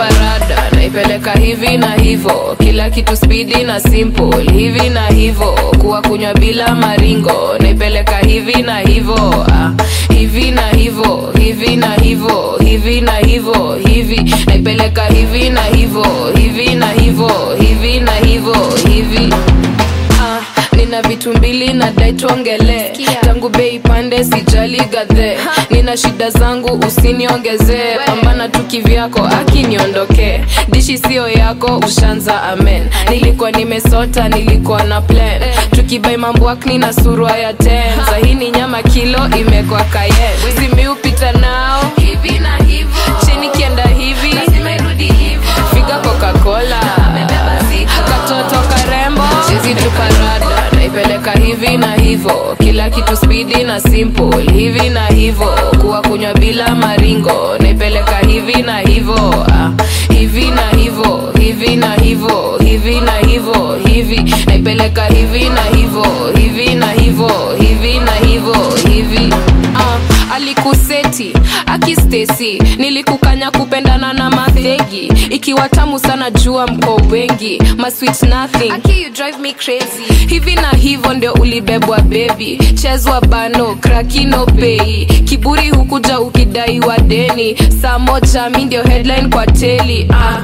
rada naipeleka hivi na hivo kila kitu spidi na simple hivi na hivo kuwa kunywa bila maringo naipeleka hivi na hivo ah, hivi na hivo hivi na hivo hivi na hivo hivi naipeleka hivi na hivo hivi na hivo hivi na hivo hivi Ah, nina vitu mbili na dai tuongele tangu bei pande sijali gadhe nina shida zangu usiniongezee pambana tu kivyako akiniondokee dishi sio yako ushanza amen nilikuwa nimesota nilikuwa na plan tukibai mamboakni na surua ya ten sahini nyama kilo imekwa kayen simiupita nao hivi na hivo chini kienda hivi figa coca-cola katoto karembo chizi tuparada naipeleka hivi na hivo kila kitu spidi na simple hivi na hivo kuwa kunywa bila maringo naipeleka hivi na hivo ah, hivi na hivo hivi na hivo hivi na hivo hivi naipeleka hivi na hivo hivi na hivo hivi na hivo hivi ah, alikuseti akistesi nilikukanya kupendana na mathegi ikiwa tamu sana jua mko wengi masweet nothing Aki, you drive me crazy hivi na hivyo ndio ulibebwa bebi chezwa bano krakino pei kiburi hukuja ukidaiwa deni saa moja mi ndio headline kwa teli ah.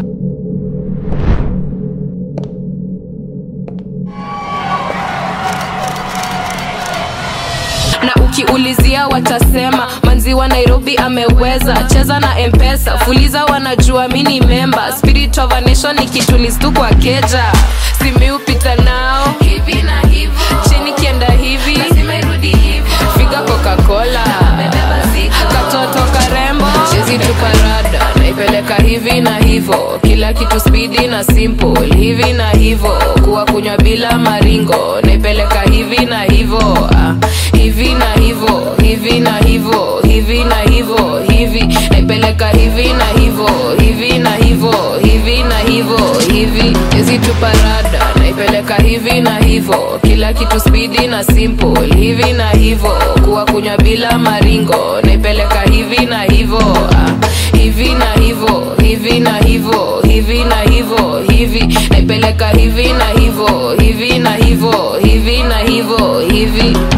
na ukiulizia watasema manzi wa nairobi ameweza cheza na mpesa fuliza wanajua mini memba spirit of a nation ikitulistu kwa keja simiupita nao hivi na hivo chini kienda hivi figa coca-cola katoto karembo chezi tuparada naipeleka hivi na hivo kila kitu spidi na simple hivi na hivo kuwa kunywa bila maringo naipeleka hivi na hivo ah, hivi na hivo hivi na hivo hivi na hivo hivi naipeleka hivi na hivo hivi na hivo hivi na hivo hivi hizi tuparada naipeleka hivi na hivo kila kitu spidi na simple hivi na hivo kuwa kunywa bila maringo naipeleka hivi na hivo ah, hivi na hivo hivi na hivo hivi na hivo hivi naipeleka hivi na hivo hivi na hivo hivi na hivo hivi